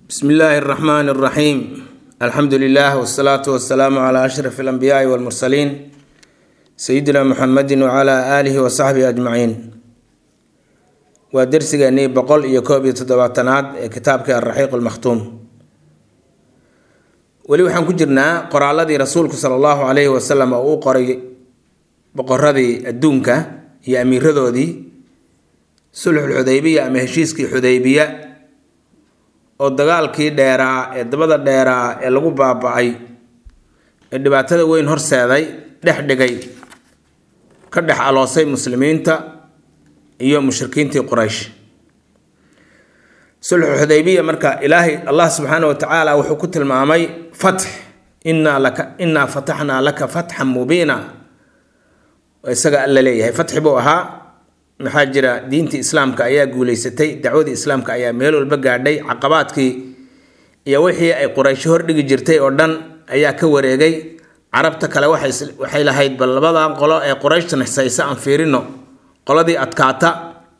bsmi illaahi اraxmaan اraxiim alxamdu lilah wsalaatu wasalaamu cla ashraf اlanbiyaai wاlmursaliin sayidina muxamedi wcla aalihi wasaxbihi ajmaciin waa dersigeenii boqol iyo koob iyo toddobaatanaad ee kitaabkii alraxiiq almakhtuum weli waxaan ku jirnaa qoraaladii rasuulku sala allahu calayhi wasalam oo uu qoray boqoradii adduunka iyo amiiradoodii sulxulxudaybiya ama heshiiskii xudaybiya oo dagaalkii dheeraa ee dabada dheeraa ee lagu baaba-ay ee dhibaatada weyn horseeday dhex dhigay ka dhex aloosay muslimiinta iyo mushrikiintii quraysh sulxu xudaybiya marka ilaahay allah subxaana wa tacaala wuxuu ku tilmaamay fatx innaa laka innaa fataxnaa laka fatxan mubiina isaga alla leeyahay fatxi buu ahaa maxaa jira diintii islaamka ayaa guuleysatay dacwadii islaamka ayaa meel walba gaadhay caqabaadkii iyo wixii ay quraysho hordhigi jirtay oo dhan ayaa ka wareegay carabta kale waxay lahayd bal labadan qolo ee qurayshtan haysa aan fiirino qoladii adkaata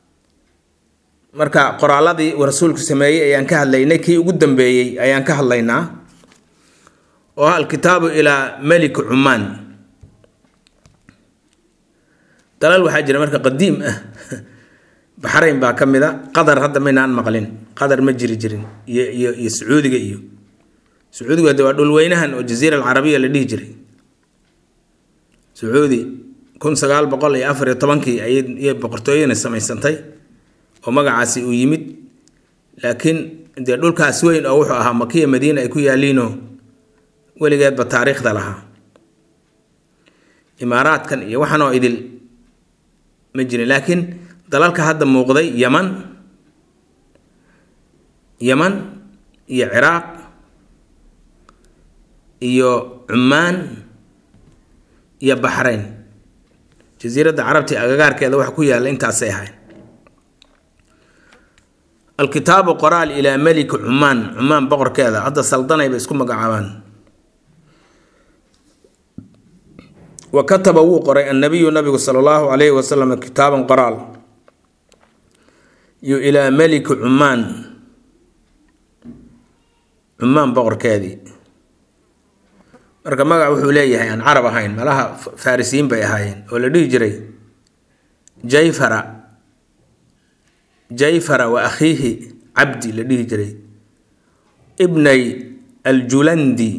marka qoraaladii uu rasuulku sameeyey ayaan ka hadlaynay kii ugu dambeeyey ayaan ka hadlaynaa oo ah alkitaabu ilaa meliki cumaan dalal waxaa jira marka qadiim ah baxrayn baa ka mid a qatar hadda maynaan maqlin qatar ma jiri jirin iyo iyo iyo sacuudiga iyo sacuudigu hadde waa dhulweynahan oo jaziira alcarabiya la dhihi jiray sacuudi kun sagaal boqol iyo afar iyo tobankii ayay boqortooyana samaysantay oo magacaasi uu yimid laakiin dee dhulkaas weyn oo wuxuu ahaa makiya madiina ay ku yaaliinoo weligeedba taariikhda lahaa imaaraadkan iyo waxaan oo idil ma jirin laakiin dalalka hadda muuqday yaman yaman iyo ciraaq iyo cumaan iyo baxrayn jasiiradda carabti agagaarkeeda waxa ku yaalla intaasay ahayn alkitaabu qoraal ilaa meliki cumaan cumaan boqorkeeda hadda saldanay bay isku magacaabaan wa kataba wuu qoray annabiyu nabigu sala allahu calayhi wasalam kitaaban qoraal iyo ilaa meliki cumaan cumaan boqorkeedii marka magac wuxuu leeyahay aan carab ahayn malaha farisiyiin bay ahaayeen oo la dhihi jiray jayfara jayfara wa akhiihi cabdi la dhihi jiray ibnay aljulandi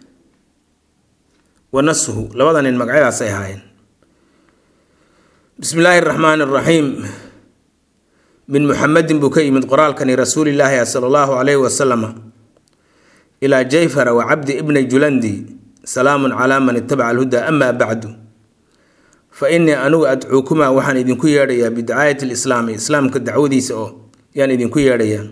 wa nashu labada nin magacyadaasay ahaayeen bismi illaahi araxmaani araxiim min muxamedin buu ka yimid qoraalkani rasuulilaahi sala allahu calayhi wasalama ilaa jayfara wa cabdi ibnay julandi salaamun calaa man itabaca alhuda amaa bacdu fa innii anigu adcuukumaa waxaan idinku yeedhayaa bidacaayati lislaami islaamka dacwadiisa oo yaan idinku yeedhayaa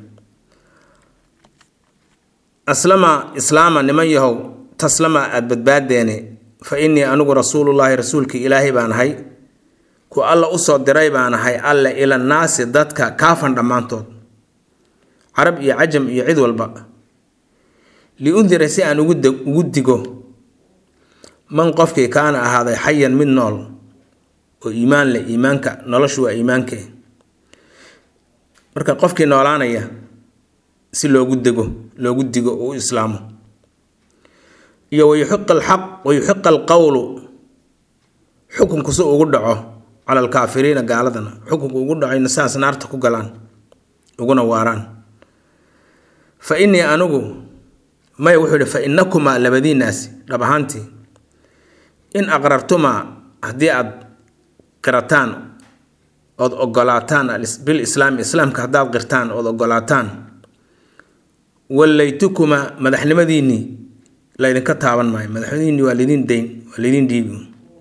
aslama islaama niman yahow taslama aada badbaadeene fa innii anigu rasuulullaahi rasuulkii ilaahay baan ahay ku alla usoo diray baan ahay alle ilannaasi dadka kaafan dhammaantood carab iyo cajam iyo cid walba liundira si aan ugu digo man qofkii kaana ahaaday xayan mid nool oo iimaan leh iimaanka noloshu waa iimaankee marka qofkii noolaanaya si loogu dego loogu digo oo u islaamo iyo wayuxiqa alxaq wayuxiqa alqowlu xukunku si ugu dhaco cala alkaafiriina gaaladana xukunku ugu dhacayna saas naarta ku galaan uguna waaraan fa innii anigu maya wuxuu yihi fa innakumaa labadiinaasi dhab ahaantii in aqrartumaa haddii aada qirataan ood ogolaataan bil islaami islaamka haddaad qirtaan ood ogolaataan wallaytukumaa madaxnimadiinnii laydinka taaban maayo madaxnimadiinnii waa laydin dayn waa laydin dhiibi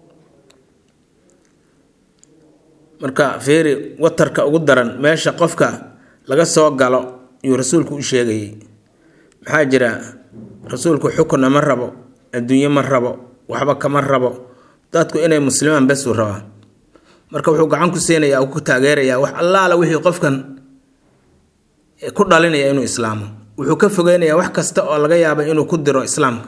marka feeri watarka ugu daran meesha qofka laga soo galo yuu rasuulku u sheegayay maxaa jira rasuulku xukunna ma rabo adduunye ma rabo waxba kama rabo dadku inay muslimaan besuu rabaa marka wuxuu gacan ku siinayaa ku taageerayaa wax allaala wixii qofkan ku dhalinaya inuu islaamo wuxuu ka fogeynayaa wax kasta oo laga yaaba inuu ku diro islaamka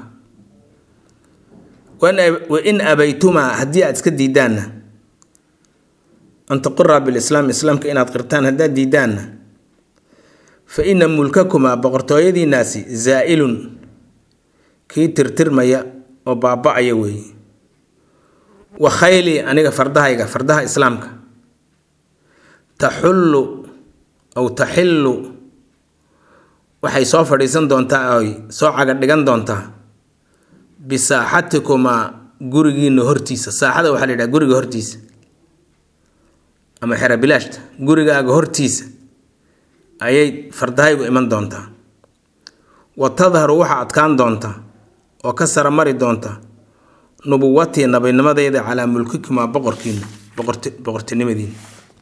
wa in abaytumaa haddii aad iska diidaanna an taquraa bilislaam islaamka inaad qirtaan haddaad diidaanna fa ina mulkakumaa boqortooyadiinaasi zaa'ilun kii tirtirmaya oo baaba-aya weeye wa khayli aniga fardahayga fardaha islaamka taxullu aw taxillu waxay soo fadhiisan doontaa oy soo caga dhigan doontaa bisaaxatikumaa gurigiina hortiisa saaxada waxaa la yidhaha guriga hortiisa ama xera bilaashta gurigaaga hortiisa ayay fardahaygu iman doontaa wa tadharu waxaa adkaan doonta oo ka sara mari doonta nubuwatii nabinimadeeda calaa mulkikumaa boqorkiina boqortinimadiina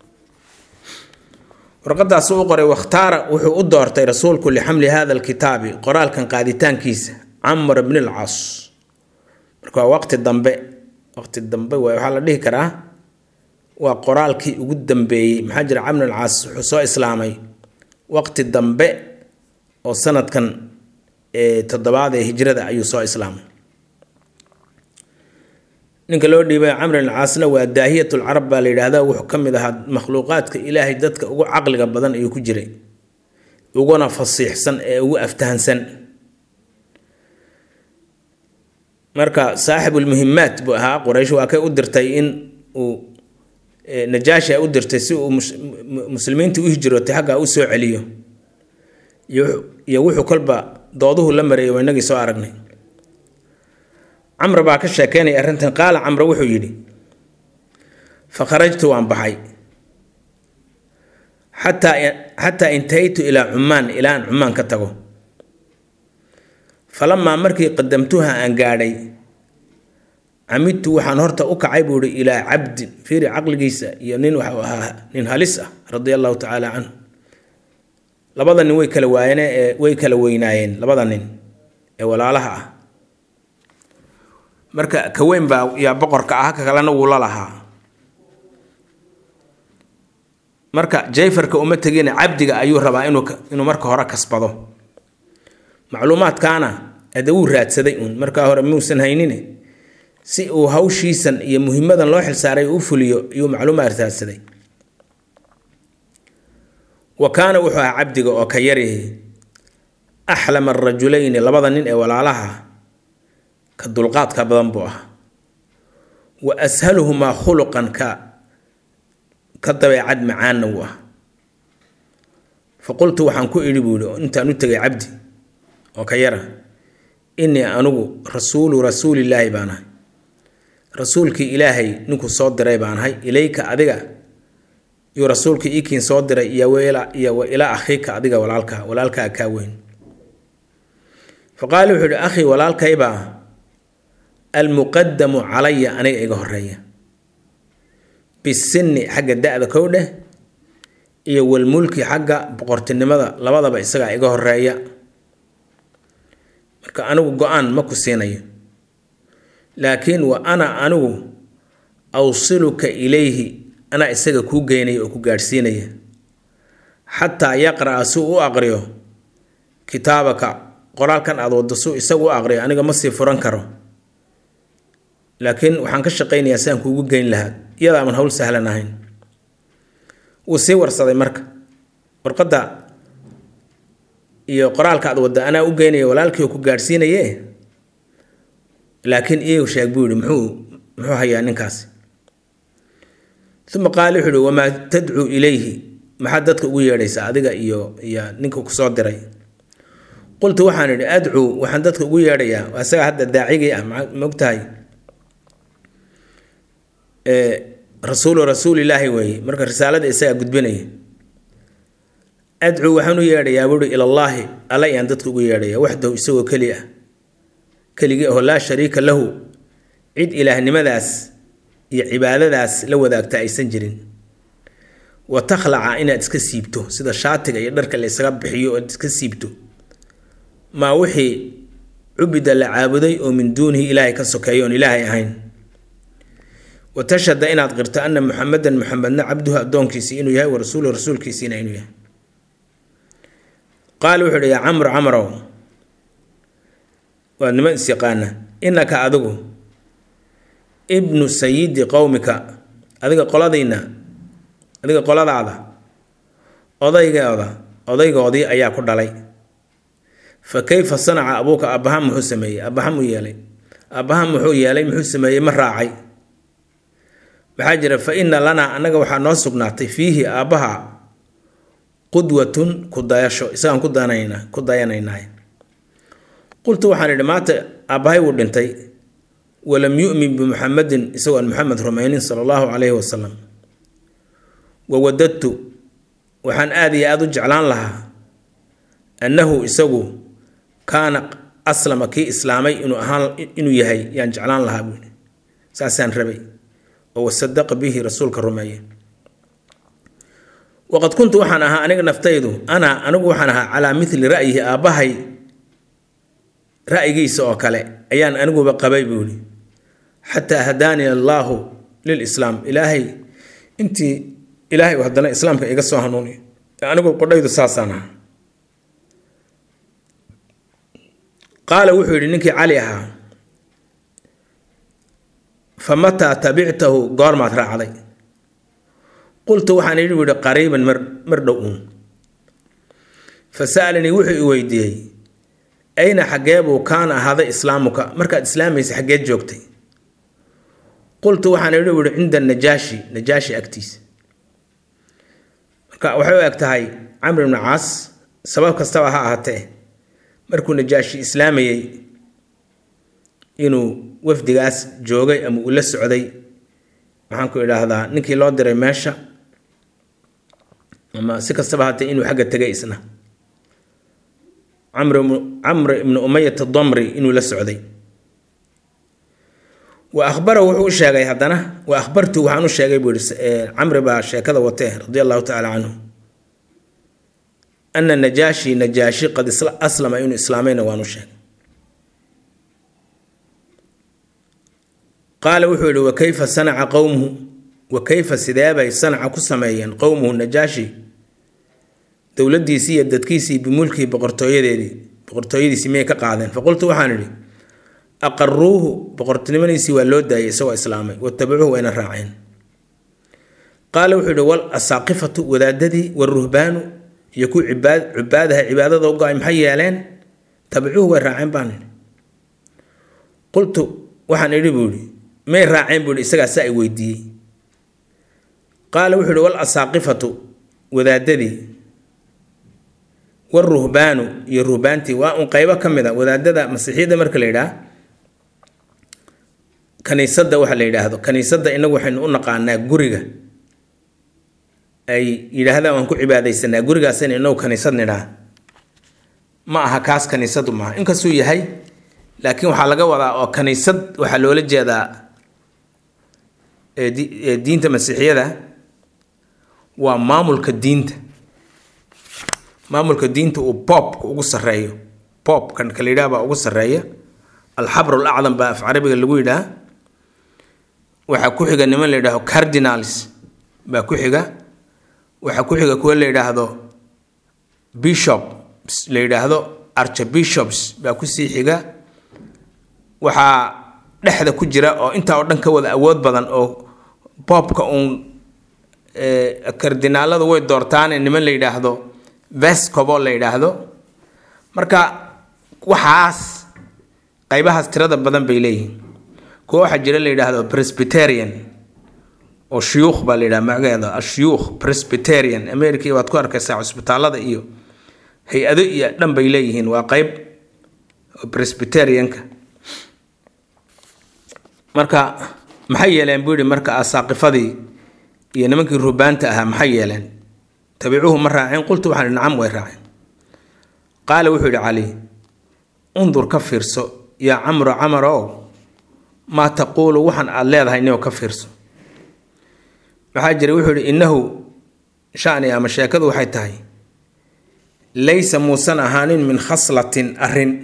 warqadaasuu u qoray wakhtaara wuxuu u doortay rasuulku lixamli hada alkitaabi qoraalkan qaaditaankiisa camr bni alcaas marka waa waqti dambe waqti dambe waay waxaa la dhihi karaa waa qoraalkii ugu dambeeyey maxaa jira camr alcaas wuxuu soo islaamay waqti dambe oo sanadkan toddobaad ee hijrada ayuu soo islaamay ninka loo dhiibay camr alcaasna waa daahiyat lcarab baa la yidhaahdaa wuxuu ka mid ahaa makhluuqaadka ilaahay dadka ugu caqliga badan ayuu ku jiray uguna fasiixsan ee ugu aftahansan marka saaxibulmuhimaat buu ahaa quraysh waa kay u dirtay in uu najaashi u dirtay si uu muslimiinta u hijrootay xaggaa u soo celiyo iyo wuxuu kolba dooduhu la mareeyay waa inagii soo aragnay camr baa ka sheekeynaya arrintan qaala camre wuxuu yidhi fa kharajtu waan baxay xataa xataa intahaytu ilaa cumaan ilaa aan cumaan ka tago falamaa markii qadamtuha aan gaadhay camidtu waxaan horta u kacay buu ihi ilaa cabdin fiiri caqligiisa iyo nin waxuu ahaa nin halis ah radia allahu tacaala canhu labada nin way kala waayeen ee way kala weynaayeen labada nin ee walaalaha ah marka ka weyn baa yaa boqorka ah ka kalena wuu la lahaa marka jayfarka uma tegina cabdiga ayuu rabaa inuu inuu marka hore kasbado macluumaadkaana ade wuu raadsaday uun markaa hore muusan haynine si uu hawshiisan iyo muhimadan loo xilsaaray u fuliyo iyuu macluumaad raadsaday wa kaana wuxuu ahaa cabdiga oo ka yarihi axlama arajulayni labada nin ee walaalaha ka dulqaadka badan buu ahaa wa ashaluhumaa khuluqan ka ka dabeecad macaanna wuu ah fa qultu waxaan ku idhi buu yihi intaan u tegay cabdi oo ka yara innii anugu rasuulu rasuulillaahi baan ahay rasuulkii ilaahay ninkuu soo diray baan ahay ilayka adiga yuu rasuulkii iikiin soo diray iyo iyo wa ilaa akhiika adiga walaalka walaalkaa kaa weyn fa qaala wuxuu ihi akhii walaalkaybaa almuqadamu calaya aniga iga horeeya bisinni xagga da-da kow dheh iyo walmulki xagga boqortinimada labadaba isagaa iga horeeya marka anigu go-aan ma ku siinayo laakiin wa ana anigu awsiluka ilayhi anaa isaga kuu geynaya oo ku gaadhsiinaya xataa yaqra'a si u aqriyo kitaabaka qoraalkan aada waddo suu isagu u aqriyo aniga ma sii furan karo laakiin waxaan ka shaqaynayaa si aan kuugu geyn lahaa iyadaaman hawl sahlan ahayn wuu sii warsaday marka warqadda iyo qoraalka aad wadda anaa u geynaya walaalkii oo ku gaadhsiinaye laakiin iyagu sheeg buu yihi muxuu muxuu hayaa ninkaasi uma qaala wuxuu yihi wamaa tadcuu ilayhi maxaad dadka ugu yeedhaysaa adiga iyo iyo ninka kusoo diray qultu waxaan idhi adcuu waxaan dadka ugu yeedhayaa waa isaga hadda daacigii ah maogtahay rasuulu rasuulilaahi weeye marka risaalada isagaa gudbinaya adcuu waxaan u yeedhayaa buuhi ilallaahi alla ayaan dadka ugu yeedhaya waxdahu isagoo keli ah keligii aho laa shariika lahu cid ilaahnimadaas iyo cibaadadaas la wadaagta aysan jirin wa takhlaca inaad iska siibto sida shaatiga iyo dharka la ysaga bixiyo oad iska siibto maa wixii cubida la caabuday oo min duunihi ilaahay ka sokeeyo oon ilaahay ahayn wa tashhada inaad qirto ana muxamedan muxamedna cabduhu addoonkiisii inuu yahay wa rasuulu rasuulkiisiina inuu yahay qaala wuxuu ihi yaa camru camrow waad niman isyaqaana innaka adigu ibnu sayidi qowmika adiga qoladayna adiga qoladaada odaygeeda odaygoodii ayaa ku dhalay fa kayfa sanaca abuuka aabbahaan muxuu sameeyey aabbahaan muu yeelay aabbahaan muxuu yeelay muxuu sameeyey ma raacay waxaa jira fa inna lanaa annaga waxaa noo sugnaatay fiihi aabbaha qudwatun ku dayasho isagaan ku danayna ku dayanaynaay qultu waxaan idhi maanta aabbahay wuu dhintay walam yu'min bimuxamedin isagoo aan muxamed rumaynin sala allahu calayhi wasalam wawadadtu waxaan aada iyo aada u jeclaan lahaa annahu isagu kaana aslama kii islaamay inuu ahaan inuu yahay yaan jeclaan lahaa buui saasaan rabay oo wasadaqa bihi rasuulka rumeeye waqad kuntu waxaan ahaa aniga naftaydu ana anigu waxaan ahaa calaa mithli ra'yihi aabbahay ra'yigiisa oo kale ayaan aniguba qabay buuhi xataa hadaani allaahu lilislaam ilaahay intii ilaahay uu haddana islaamka iga soo hanuuniyo anigu qodhaydu saasaan ahaa qaala wuxuu yidhi ninkii cali ahaa fa mataa tabictahu goormaad raacday qultu waxaan idhi yihi qariiban mar mar dhow uun fa sa'alanii wuxuu i weydiiyey ayna xaggee buu kaana ahaaday islaamuka markaad islaamaysa xaggeed joogtay qultu waxaan idhi yihi cinda najaashi najaashi agtiisa marka waxay u eg tahay camr ibnu caas sabab kastaba ha ahaatee markuu najaashi islaamayey inuu wafdigaas joogay ama uu la socday maxaan ku idhaahdaa ninkii loo diray meesha ama si kastaba haatee inuu xagga tegay isna camr ibnu umayat damri inuu la socday wa ahbarahu wuxuu u sheegay haddana wa ahbartu waxaan u sheegay buu yihi camri baa sheekada watee radia allahu tacaala canhu ana najaashi najaashi qad aslama inuu islaamayna waan u sheegay qaala wuxuu yihi wa kayfa sanaca qowmuhu wa kayfa sideebay sanaca ku sameeyeen qowmuhu najaashi dowladiisii iyo dadkiisii bimulkii boqortooyadeedii boqortooyadiisii miyay ka qaadeen faqultu waxaan idhi aqaruuhu boqortinimadiisii waa loo daayay isagoo islaamay watabacuuhu wayna raaceen qaala wuxuu yihi wal asaaqifatu wadaadadii waruhbaanu iyo kuwii cibaad cibaadaha cibaadada u go-ay maxay yeeleen tabacuuhu way raaceen baan idhi qultu waxaan idhi buu ihi may raaceen buu ihi isagaa si ay weydiiyey qaala wuxuu ihi wal asaaqifatu wadaadadii waruhbaanu iyo ruhbaantii waa un qeybo ka mid a wadaadada masiixiyadda marka la yidhaah kaniisadda waxa la yidhaahdo kaniisadda inagu waxaynu u naqaanaa guriga ay yidhaahdaan waan ku cibaadaysanaa gurigaasayna inagu kaniisad nidhaa ma aha kaas kaniisadu maaha inkastuu yahay laakiin waxaa laga wadaa oo kaniisad waxaa loola jeedaa diinta masiixiyada waa maamulka diinta maamulka diinta uu boobka ugu sareeyo boobkan ka la yidhaha baa ugu sareeya alxabr alacdam baa af carabiga lagu yidhaha waxaa ku xiga niman la yidhaahdo cardinals baa ku xiga waxaa ku xiga kuwa la yidhaahdo bishop la yidhaahdo archbishops baa kusii xiga waxaa dhexda ku jira oo intaa oo dhan ka wada awood badan oo boobka uun kardinaaladu way doortaane niman la yidhaahdo vescobo la yidhaahdo marka waxaas qaybahaas tirada badan bay leeyihiin kuwa waxaa jira la yidhaahdo presbyterian oo shuyuukh baa la yidhaha magaceeda ashuyuukh presbyterian america waad ku arkaysaa cusbitaalada iyo hay-ado iyo dhan bay leeyihiin waa qeyb presbyterianka marka maxay yeeleen buu yihi marka asaaqifadii iyo nimankii rubaanta ahaa maxay yeeleen tabicuuhu ma raaceen qultu waxaan ihi nacam way raaceen qaala wuxuu yihi cali undur ka fiirso yaa camro camar ow maa taquulu waxaan aada leedahay nio ka fiirso maxaa jira wuxuu yihi innahu shani ama sheekadu waxay tahay laysa muusan ahaanin min khaslatin arrin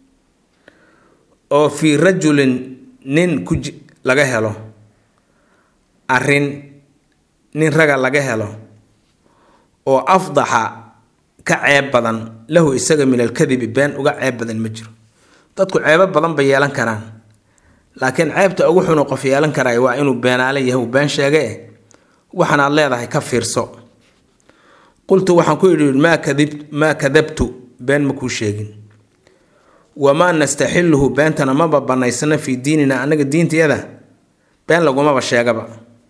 oo fii rajulin nin ku laga helo arrin nin raga laga helo oo afdaxa ka ceeb badan lahu isaga min alkadibi been uga ceeb badan ma jiro dadku ceebo badan bay yeelan karaan laakiin ceebta ugu xunu qof yeelan karay waa inuu beenaale yahay uu been sheege waxanaad leedahay ka fiirso qultu waxaan ku idhi maa kadib maa kadabtu been ma kuu sheegin wamaa nastaxiluhu beentana maba banaysana fii diinina anaga diintayada been lagumaba sheegaba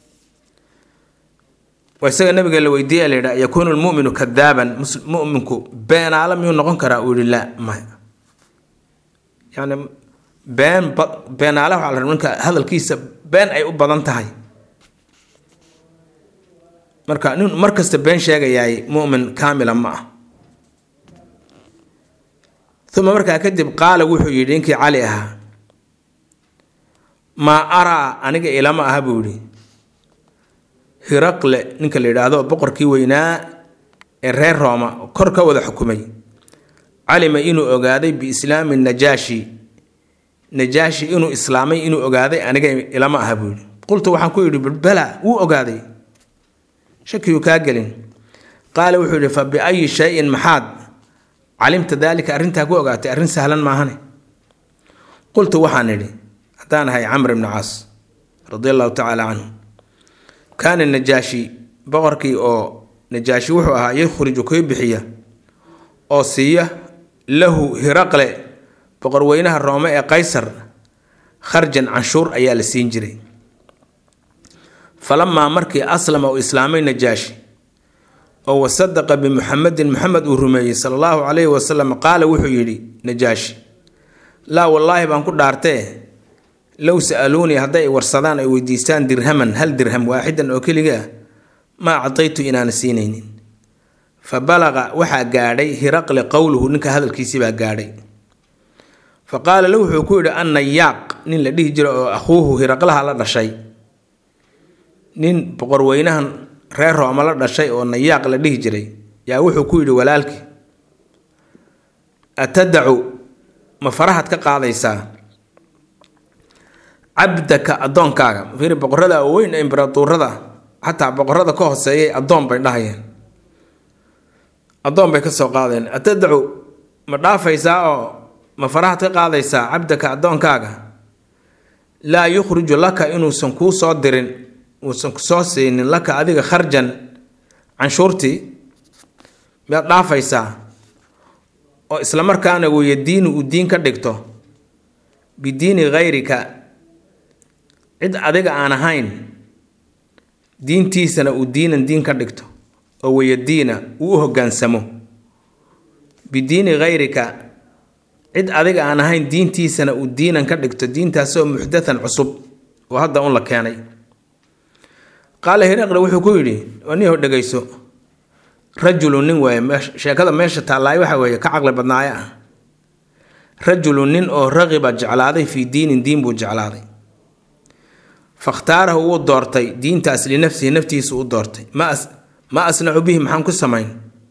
waa isaga nabiga la weydiiya la yidhaa yakuunu lmuminu kadaaban muminku beenaala miyuu noqon karaa uu yihi laa maya yani been beenaala waxaa la rabaa ninka hadalkiisa been ay u badan tahay marka nin mar kasta been sheegayaay mumin kaamila ma ah uma markaa kadib qaala wuxuu yidhi ninkii cali ahaa maa araa aniga ilama aha buu yidhi hiraqle ninka la yidhaahdo boqorkii weynaa ee reer rooma kor ka wada xukumay calima inuu ogaaday biislaami najaashi najaashi inuu islaamay inuu ogaaday aniga ilama aha buu yidhi qultu waxaan ku yidhi bala wuu ogaaday shakiyuu kaa gelin qaala wuxuu yidhi fa biayi shayin maxaad calimta daalika arrintaa ku ogaatay arrin sahlan maahane qultu waxaan idhi haddaan ahay camr ibni caas radi allahu tacaala canhu kaana najaashi boqorkii oo najaashi wuxuu ahaa yakhriju kii bixiya oo siiya lahu hiraqle boqorweynaha roome ee qaysar kharjan canshuur ayaa la siin jiray falamaa markii aslama uu islaamay najaashi oo wasadaqa bimuxamedin muxamed uu rumeeyey sala allahu calayhi wasalam qaala wuxuu yidhi najaashi laa wallaahi baan ku dhaartee low sa-aluunii hadday warsadaan ay weydiistaan dirhaman hal dirham waaxidan oo keliga ah maa cadaytu inaana siinaynin fa balaqa waxaa gaadhay hiraqle qowluhu ninka hadalkiisii baa gaadhay fa qaala la wuxuu ku yidhi annayaaq nin la dhihi jira oo akhuuhu hiraqlaha la dhashay nin boqorweynahan reer rooma la dhashay oo nayaaq la dhihi jiray yaa wuxuu ku yidhi walaalkii atadacu ma farahaad ka qaadaysaa cabdaka addoonkaaga fiiri boqorada weyn ee imbaratuurada xataa boqorada ka hooseeyay addoon bay dhahayeen addoon bay ka soo qaadeen atadacu ma dhaafaysaa oo ma farahaad ka qaadaysaa cabdaka addoonkaaga laa yukhriju laka inuusan kuu soo dirin uusan kusoo siinin laka adiga kharjan canshuurtii miyaad dhaafaysaa oo islamarkaana weeye diini uu diin ka dhigto bidiini hayrika cid adiga aan ahayn diintiisana uu diinan diin ka dhigto oo weeye diina uu u hoggaansamo bidiini hayrika cid adiga aan ahayn diintiisana uu diinan ka dhigto diintaasoo muxdathan cusub oo hadda un la keenay qaala hiraqle wuxuu ku yidhi aniho dhegayso rajulu nin waaye sheekada meesha taallaay waxa weeye ka caqli badnaaye ah rajulu nin oo raqiba jeclaaday fii diinin diin buu jeclaaday fakhtaarahu wuu doortay diintaas linafsihi naftiisu u doortay ma ma asnacu bihi maxaan ku samayn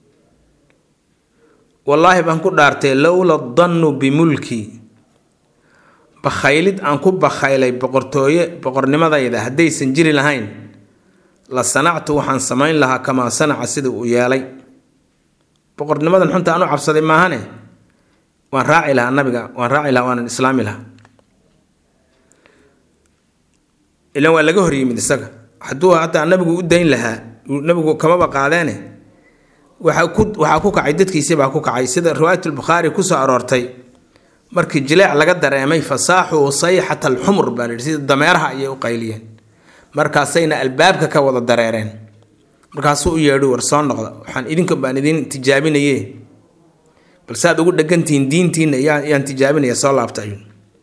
wallaahi baan ku dhaartay lowla dannu bimulki bakhaylid aan ku bakhaylay boqortooye boqornimadayda haddaysan jiri lahayn la sanactu waxaan samayn lahaa kamaa sanaca sida uu yeelay boqornimadan xunta aan u cabsaday maahane waan raaci lahaa nabiga waan raaci lahaa waanan islaami lahaa ilan waa laga hor yimid isaga hadduu hataa nabigu u dayn lahaa nabigu kamaba qaadeene waxaa ku waxaa ku kacay dadkiisibaa ku kacay sida riwaayatulbukhaari kusoo aroortay markii jileec laga dareemay fasaaxuu sayxata alxumur baa la yidhi sida dameeraha ayay u qayliyeen markaasayna albaabka ka wada dareereen markaasuu u yeedhi war soo noqda waxaan idinka baan idin tijaabinaye bal saad ugu dhegantihiin diintiina yaan tijaabinaya soo laabta ayuu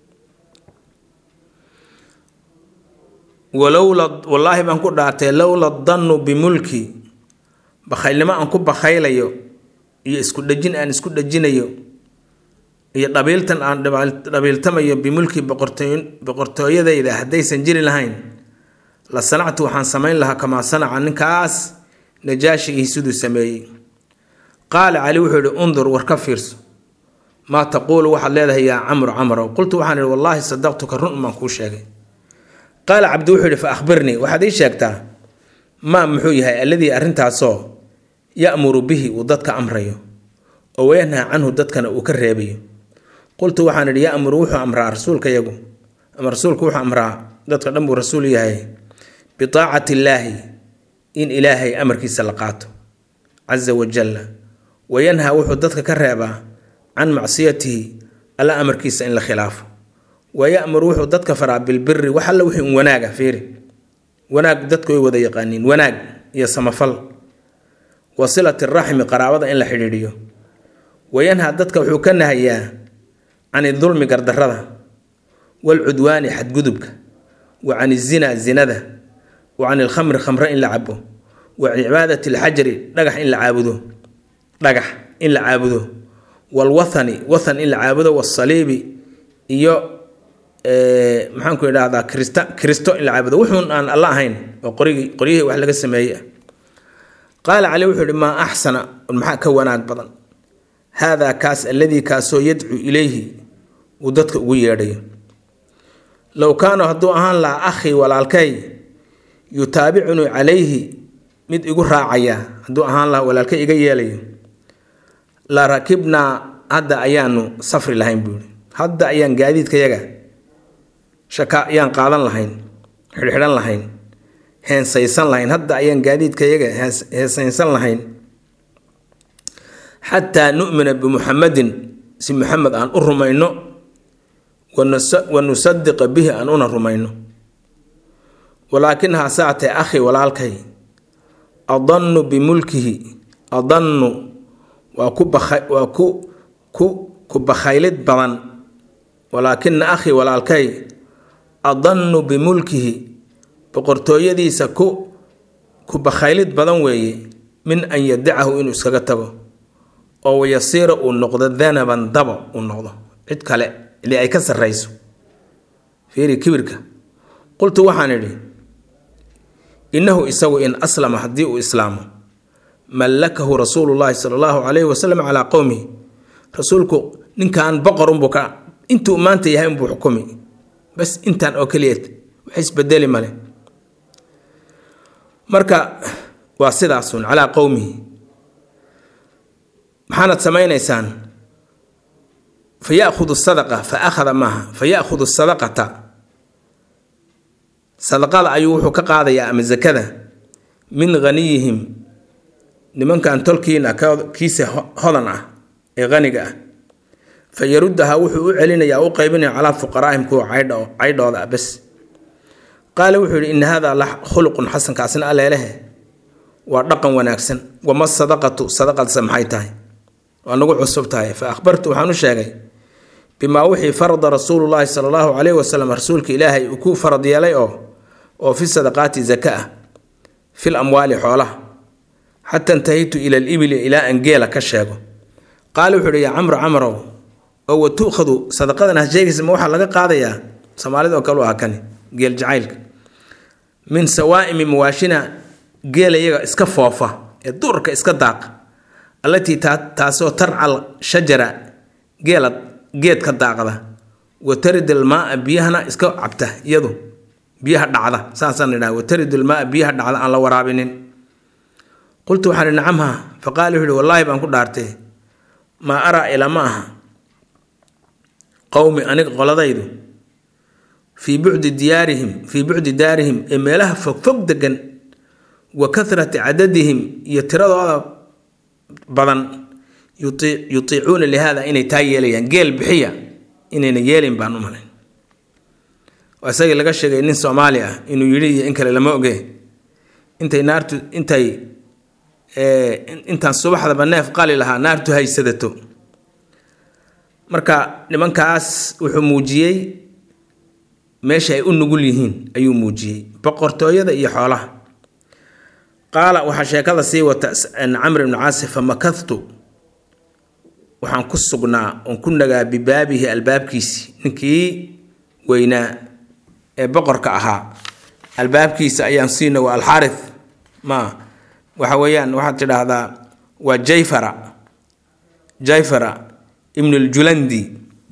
walowla wallaahi baan ku dhaartay lowla dannu bimulki bakhaylnimo aan ku bakhaylayo iyo isku dhejin aan isku dhejinayo iyo dhabiiltan aan dhabiiltamayo bimulki boqortooyadayda haddaysan jiri lahayn la sanactu waxaan samayn lahaa kamaa sanaca ninkaas najaashigii siduu sameeyey qaala cali wuxuu yihi undur war ka fiirso maa taquulu waxaad leedahay yaa camru camrow qultu waxaan ihi wallaahi sadaqtuka run baan kuu sheegay qaala cabdi wuxuu yihi fa akhbirnii waxaad ii sheegtaa maa muxuu yahay alladii arrintaasoo ya'muru bihi uu dadka amrayo oo wayanhaa canhu dadkana uu ka reebayo qultu waxaan idhi ya'muru wuxuu amraa rasuulka yagu ama rasuulku wuxuu amraa dadka dhan buu rasuul yahay biaacati illaahi in ilaahay amarkiisa la qaato casa wajalla wayanhaa wuxuu dadka ka reebaa can macsiyatihi alla amarkiisa in la khilaafo wayamuru wuxuu dadka faraa bilbiri wax alla wixii un wanaaga fiiri wanaag dadku way wada yaqaaniin wanaag iyo samafal wa silati raxmi qaraabada in la xidhiidhiyo wayanhaa dadka wuxuu ka nahayaa can idulmi gardarada waalcudwaani xadgudubka wa can izinaa zinada wa can ilkhamri khamre in la cabo wa can cibaadati alxajari dhagax in la caabudo dhagax in la caabudo waalwathani wathan in la caabudo waasaliibi iyo maxaanku idhahdaa krista kristo in la caabudo wuxuun aan alla ahayn oo qorigii qoryihii wax laga sameeyey ah qaala cali wuxuu ihi maa axsana maxaa ka wanaag badan haadaa kaas alladii kaasoo yadcu ilayhi uu dadka ugu yeedhayo low kaana hadduu ahaan lahaa akhii walaalkay yutaabicunii calayhi mid igu raacaya hadduu ahaan lahaa walaalkay iga yeelayo la rakibnaa hadda ayaanu safri lahayn buuhi hadda ayaan gaadiidkayaga shaka ayaan qaadan lahayn xidhxidhan lahayn heensaysan lahayn hadda ayaan gaadiidkayaga heensaysan lahayn xataa nu'mina bimuxamadin si muxamed aan u rumayno wa nusadiqa bihi aan una rumayno walaakin haasaatee akhi walaalkay adannu bimulkihi adannu waa ku waa ku ku ku bakhaylid badan walaakina akhi walaalkay adannu bimulkihi boqortooyadiisa ku ku bakhaylid badan weeye min an yadacahu inuu iskaga tago oo wayasiira uu noqdo danaban dabo uu noqdo cid kale ili ay ka sarrayso fiiri kibirka qultu waxaan idhi innahu isagu in aslama haddii uu islaamo mallakahu rasuulu llaahi sala allahu calayhi wasalam calaa qowmihi rasuulku ninkan boqorunbuu ka intuu maanta yahay unbuu xukumi bas intaan oo keliyeed wax isbedeli male marka waa sidaasun calaa qowmihi maxaanad samaynaysaan fa yaahudu sadaqa fa akhada maaha fa yaahudu sadaqata sadaqada ayuu wuxuu ka qaadayaa ama zakada min haniyihim nimankan tolkiina kiisa hodan ah ee haniga ah fa yaruddaha wuxuu u celinayaa u qaybinaya calaa fuqaraa'ihim kuwa caydhooda ah bes qaala wuxuu yihi ina hada la khuluqun xasankaasina aleelehe waa dhaqan wanaagsan wama sadaqatu sadaqadse maxay tahay waa nagu cusub tahay fa akhbartu waxaan u sheegay bimaa wixii farada rasuulullaahi sala allahu calayhi wasalam rasuulka ilaahay uu ku farad yeelay oo oo fi sadaqaati zaka ah fil amwaali xoolaha xata intahaytu ila alibili ilaa aan geela ka sheego qaala wuxuu ihi yaa camro camrow oo wa tu'khadu sadaqadan ha sheegaysa ma waxaa laga qaadayaa soomaalida oo kale u aha kani geel jacaylka min sawaa'imi mawaashina geela iyaga iska foofa ee duurka iska daaqa allatii taasoo tarcal shajara geela geedka daaqda wa taridal maaa biyahana iska cabta iyadu biyaha dhacda saasaan idhaha wa taridul maaa biyaha dhacda aan la waraabinin qultu waxaan ihi nacamha fa qaala wuxuu ihi wallaahi baan ku dhaartay maa araa ilama aha qowmi aniga qoladaydu fii bucdi diyaarihim fii bucdi daarihim ee meelaha fogfog degan wa kathrati cadadihim iyo tiradooda badan yutiicuuna lihaada inay taa yeelayaan geel bixiya inayna yeelin baan u malayn waa isagii laga sheegay nin soomaali ah inuu yidhi iyo in kale lama oge intay naartu intay intaan subaxdaba neef qali lahaa naartu haysadato marka nimankaas wuxuu muujiyey meesha ay u nugul yihiin ayuu muujiyey boqortooyada iyo xoolaha qaala waxaa sheekada sii wata camr ibnu caasi fa makadtu waxaan ku sugnaa oon ku nagaa bibaabihi albaabkiisi ninkii weynaa ee boqorka ahaa albaabkiisa ayaan siina waa alxaari ma waxa weeyaan waxaad tidhaahdaa waa jayfara jayfara ibn ljulandi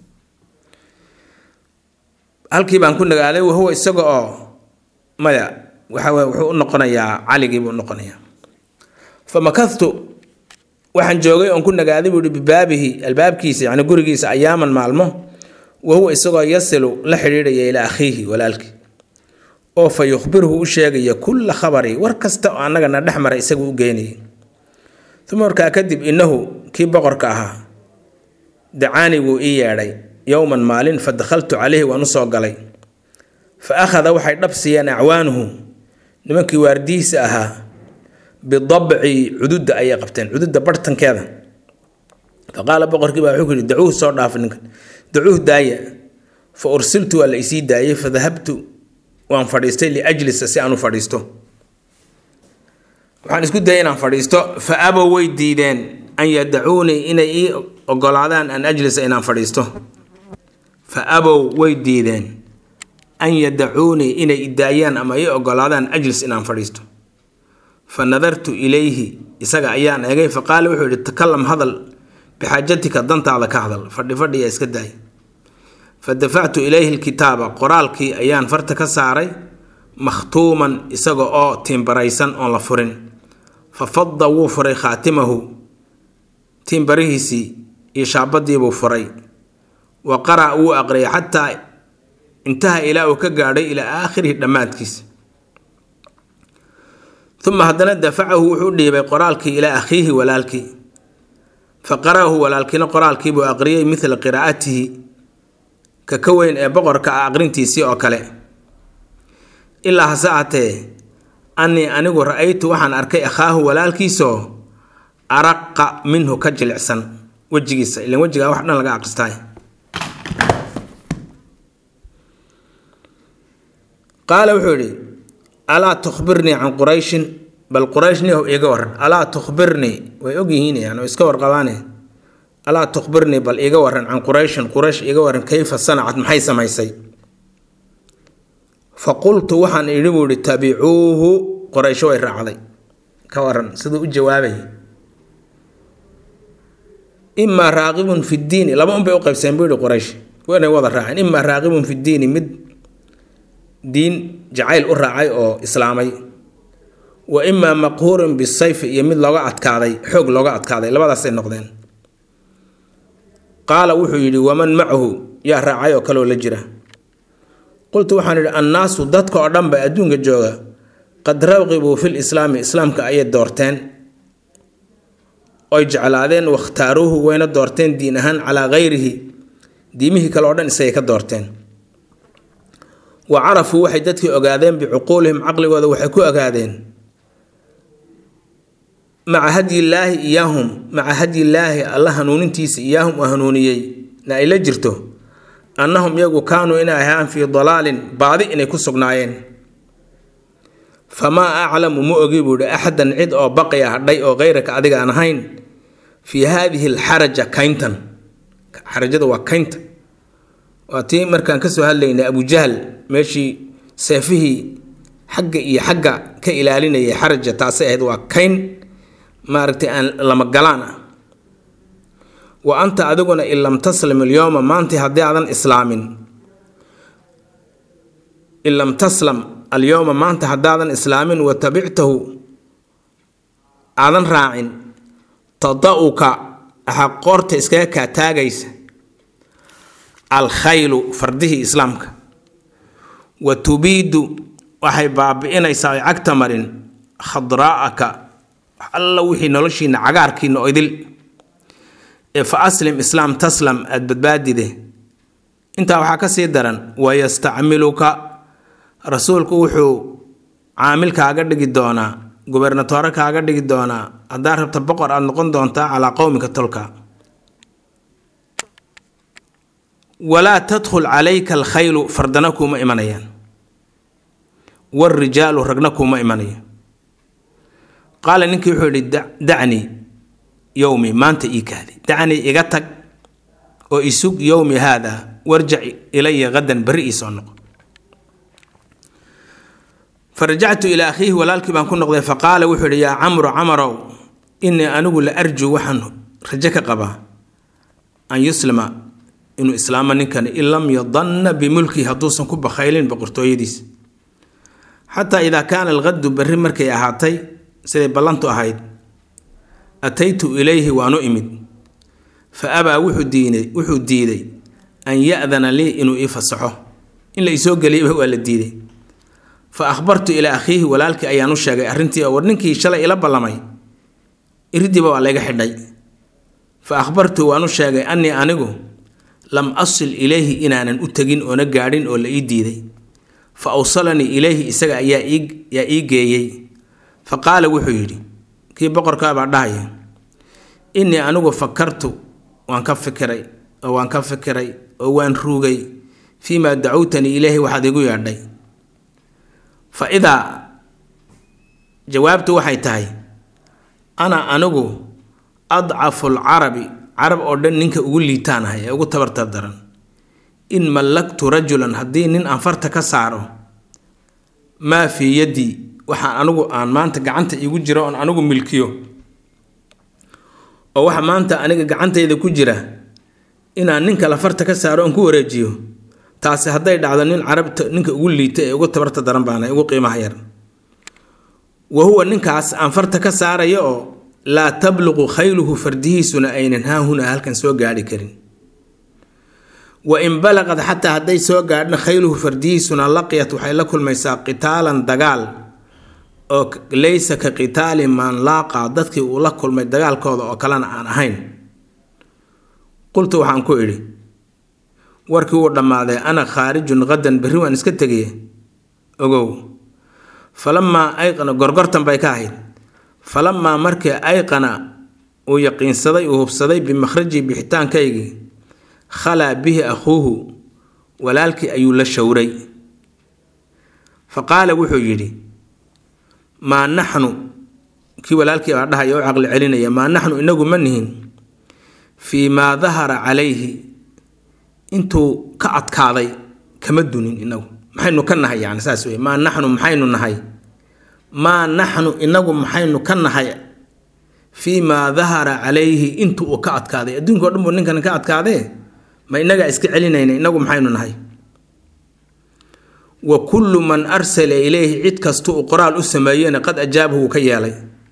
halkii baan ku nagaaday wahuwa isaga oo maya waxa wuxuu u noqonayaa caligiibuu unoqonayaa fa makadtu waxaan joogay oon ku nagaaday buu ihi bibaabihi albaabkiisa yani gurigiisa ayaaman maalmo wahuwa isagoo yasilu la xidhiidhaya ilaa akhiihi walaalkii oo fa yukhbiruhu u sheegaya kulla khabari war kasta oo annagana dhex maray isagu u geynayay uma markaa kadib innahu kii boqorka ahaa dacaani wuu ii yeedhay yowman maalin fa dakhaltu calayhi waan u soo galay fa akhada waxay dhab siiyeen acwaanuhu nimankii waardihiisa ahaa bidabci cududda ayay qabteen cududda barhtankeeda fa qaala boqorkii baa wuxuu ku yidhi dacuuh soo dhaafa ninkan dacuuh daaya fa ursiltu waa la isii daayay fa dahabtu waan fadhiistay liajlisa si aan u fadhiisto waxaan isku dayay inaan fadhiisto fa abow way diideen an yadacuunii inay ii ogolaadaan an ajlisa inaan fadhiisto fa abow way diideen an yadacuunii inay idaayaan ama ii ogolaadaan ajlis inaan fadhiisto fa nadartu ilayhi isaga ayaan eegay fa qaala wuxuu yihi takalam hadal bixaajatika dantaada ka hadal fadhi fadhiya iska daay fa dafactu ilayhi lkitaaba qoraalkii ayaan farta ka saaray makhtuuman isaga oo tiimbaraysan oon la furin fa fada wuu furay khaatimahu tiimbarihiisii iyo shaabadiibuu furay wa qara' wuu aqriyay xataa intaha ilaa uu ka gaadhay ilaa aakhirihi dhammaadkiisa uma haddana dafacahu wuxuu dhiibay qoraalkii ilaa akhiihi walaalkii fa qara'ahu walaalkiina qoraalkiibuu aqriyay midla qiraa'atihi ka ka weyn ee boqorka ah aqrintiisii oo kale ilaa hase ahatee annii anigu ra-aytu waxaan arkay akhaahu walaalkiisoo araqa minhu ka jilicsan wejigiisa ilan wejigaa wax dhan laga aqristaay qaala wuxuu yidhi alaa tukhbirnii can qurayshin bal quraysh nihow iiga waran alaa tukhbirnii way ogyihiin yani iska warqabaane alaa tukhbirnii bal iiga waran can qurayshin quraysh iiga waran kayfa sanacad maxay samaysay fa qultu waxaan idhi buu ihi tabicuuhu qoraysho way raacday ka waran siduu u jawaabay imaa raaqibun fi ddiini laba un bay u qaybseen buu yihi quraysh waynay wada raaceen imaa raaqibun fi ddiini mid diin jacayl u raacay oo islaamay wa imaa maqhuurun bisayfi iyo mid looga adkaaday xoog looga adkaaday labadaasay noqdeen qaala wuxuu yidhi waman macahu yaa raacay oo kaleoo la jira qultu waxaan idhi annaasu dadka oo dhanba adduunka jooga qad rawqibuu fil islaami islaamka ayay doorteen oy jeclaadeen wakhtaaruuhu wayna doorteen diin ahaan calaa hayrihi diimihii kale oo dhan isagay ka doorteen wa carafuu waxay dadkii ogaadeen bicuquulihim caqligooda waxay ku ogaadeen maca hadyillaahi iyaahum maca hadyillaahi alla hanuunintiisa iyaahum uu hanuuniyey na ay la jirto annahum iyagu kaanuu inay ahaan fii dalaalin baadi inay ku sugnaayeen famaa aclamu ma ogi buu ihi axadan cid oo baqiya hadhay oo keyraka adiga aan ahayn fii haadihi alxaraja kayntan xarajada waa kaynta waa tii markaan kasoo hadlaynay abujahl meeshii seefihii xagga iyo xagga ka ilaalinayay xaraja taasay ahayd waa kayn maaragtay aan lama galaan ah wa anta adiguna in lam taslim alyowma maanta haddii aadan islaamin in lam taslam alyowma maanta haddaadan islaamin wa tabictahu aadan raacin tada-uka waxaa qoorta iskaga kaa taagaysa alkhaylu fardihii islaamka wa tubiidu waxay baabi-inaysaa ay cagta marin khadraa'aka alla wixii noloshiina cagaarkiina oo idil ee fa aslim islaam taslam aada badbaadide intaa waxaa ka sii daran wayastacmiluka rasuulku wuxuu caamil kaaga dhigi doonaa gubernatoore kaaga dhigi doonaa haddaa rabta boqor aada noqon doontaa calaa qowmika tolka walaa tadkhul calayka alkhaylu fardana kuuma imanayaan waarijaalu ragna kuuma imanayo qaala ninkii wuxuu yihi dacnii yowmi maanta ii kaadi dacnii iga tag oo isug yowmi haada warjac ilaya hadan berri ii soo noqo farajactu ilaa akhiihi walaalkii baan ku noqday faqaala wuxuu yihi yaa camru camarow innii anigu la arjuu waxaan rajo ka qabaa an yuslima inuu islaamo ninkani in lam yadanna bimulkihi hadduusan ku bakhaylin boqortooyadiis xataa idaa kaana alqadu berri markay ahaatay siday ballantu ahayd ataytu ilayhi waanu imid fa abaa wuxuu diiday wuxuu diiday an ya-dana lii inuu ii fasaxo in la isoo geliyaba waa la diiday fa akhbartu ilaa akhiihi walaalkii ayaan u sheegay arrintii oo war ninkii shalay ila ballamay iridiiba waa layga xidhay fa akhbartu waan u sheegay annii anigu lam asil ilayhi inaanan u tegin oona gaadhin oo la ii diiday fa awsalanii ilayhi isaga ayaa yaa ii geeyey fa qaala wuxuu yidhi kii boqorkaabaa dhahaya innii anigu fakartu waan ka fikiray oo waan ka fikiray oo waan ruugay fii maa dacowtanii ilayhi waxaad igu yeedhay fa idaa jawaabtu waxay tahay ana anigu adcafu lcarabi carab oo dhan ninka ugu liitaanahay ee ugu tabartar daran in mallaktu rajulan haddii nin aan farta ka saaro maa fii yaddii waxaan anigu aan maanta gacanta iigu jiro oon anigu milkiyo oo waxa maanta aniga gacantayda ku jira inaan nin kale farta ka saaro oon ku wareejiyo taasi hadday dhacdo nin carabta ninka ugu liita ee ugu tabarta daran baana ugu qiimaha yar wa huwa ninkaas aan farta ka saaraya oo laa tabluqu khayluhu fardihiisuna aynan haahuna halkan soo gaadhi karin wa in balaqad xataa hadday soo gaadhna khayluhu fardihiisuna laqiyat waxay la kulmaysaa qitaalan dagaal oo laysa ka qitaali man laaqa dadkii uu la kulmay dagaalkooda oo kalena aan ahayn qultu waxaan ku idhi warkii wuu dhammaaday ana khaarijun qadan berri waan iska tegaye ogow falamaa ayqana gorgortan bay ka ahayd falamaa markii ayqana uu yaqiinsaday uu hubsaday bimakhrajii bixitaankaygii khalaa bihi akhuuhu walaalkii ayuu la showray fa qaala wuxuu yidhi maa naxnu kii walaalkii baa dhahaya u caqli celinaya maa naxnu inagu ma nihin fii maa dahara calayhi intuu ka adkaaday kama dunin inagu maxaynu ka nahay yani saas wey maa naxnu maxaynu nahay maa naxnu inagu maxaynu ka nahay fii maa dahara calayhi intu uu ka adkaaday adduunka o dhan buu ninkan ka adkaadee ma inagaa iska celinayna inagu maxaynu nahay wa kullu man arsala ilayhi cid kasta uu qoraal u sameeyena qad ajaabahu uu ka yeelay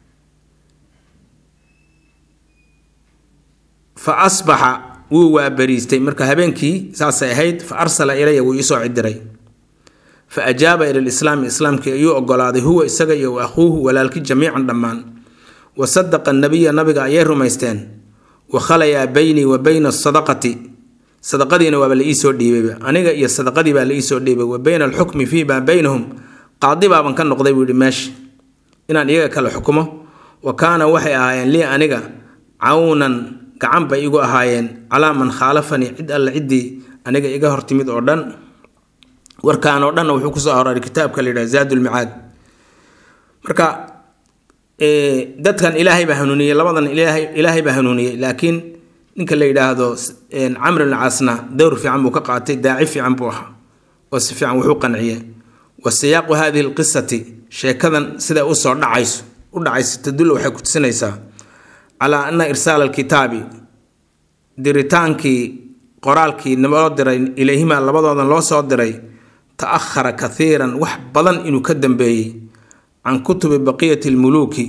fa asbaxa wuu waabariistay marka habeenkii saasay ahayd fa arsala ilaya wuu iisoo cidiray fa ajaaba ila lislaami islaamkii ayuu ogolaaday huwa isaga iyo wa akhuuhu walaalki jamiican dhammaan wa sadaqa nabiya nabiga ayay rumaysteen wa khalayaa beynii wa beyna asadaqati sadaqadiina waaba la iisoo dhiibayba aniga iyo sadaqadii baa la iisoo dhiibay wa beyna alxukmi fii maa beynahum qaadi baaban ka noqday buu yihi meesha inaan iyaga kale xukumo wa kaana waxay ahaayeen lii aniga cawnan gacan bay igu ahaayeen calaa man khaalafanii cid alle ciddii aniga iga hortimid oo dhan warkaan oo dhanna wuxuu kusoo aroray kitaabka la yidhaha zaadulmicaad marka dadkan ilaahay baa hanuuniyey labadan ilaahay baa hanuuniyey laakiin ninka la yidhaahdo camr ibn caasna dowr fiican buu ka qaatay daaci fiican buu ahaa oo si fiican wuxuu qanciye wa siyaaqu hadihi lqisati sheekadan siday usoo dhacayso u dhacayso tadul waxay kutusinaysaa calaa ana irsaala alkitaabi diritaankii qoraalkii loo diray ilayhima labadoodan loo soo diray ta-ahara kathiiran wax badan inuu ka dambeeyey can kutubi baqiyati lmuluuki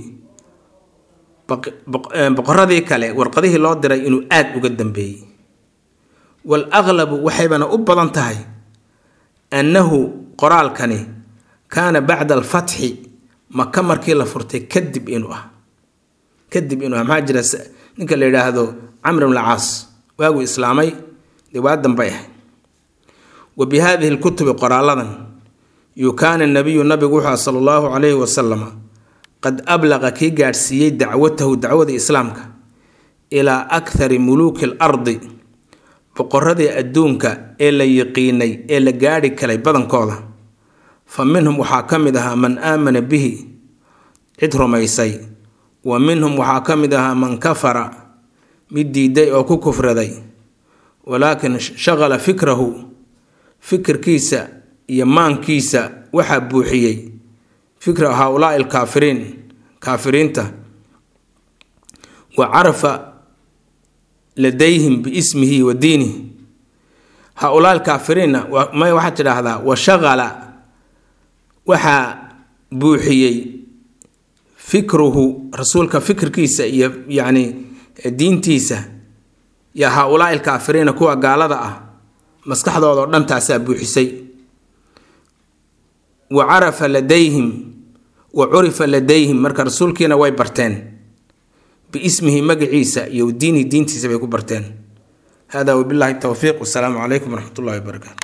boqoradii kale warqadihii loo diray inuu aada uga dambeeyey wal aqlabu waxaybana u badan tahay annahu qoraalkani kaana bacda alfatxi maka markii la furtay kadib inuu ah kadib inuu ah maxaa jira ninka la yidhaahdo camr ibn caas waaguu islaamay dee waa dambay ahay wa bi haadihi lkutubi qoraaladan yukaana nabiyu nabigu wuxuu sala allahu calayhi wasalama qad ablaqa kii gaadhsiiyey dacwatahu dacwada islaamka ilaa akhari muluuki alardi boqoradii adduunka ee la yiqiinay ee la gaadhi kalay badankooda fa minhum waxaa ka mid ahaa man aamana bihi cid rumaysay wa minhum waxaa ka mid ahaa man kafara mid diiday oo ku kufraday walaakin shaqala fikrahu fikirkiisa iyo maankiisa waxaa buuxiyey fikra haaulaai alkaafiriin kaafiriinta wa carafa ladayhim biismihi wa diinihi haaulaa alkaafiriinna may waxaad tidhaahdaa wa shaqala waxaa buuxiyey fikruhu rasuulka fikirkiisa iyo yacni diintiisa yaa haaulaai alkaafiriina kuwa gaalada ah maskaxdooda oo dhan taasaa buuxisay wa carafa ladayhim wa curifa ladayhim marka rasuulkiina way barteen biismihi magaciisa iyo diinihi diintiisa bay ku barteen hada wabillahi towfiiq wasalaamu calaykum waraxmat ullahi wabarakaatu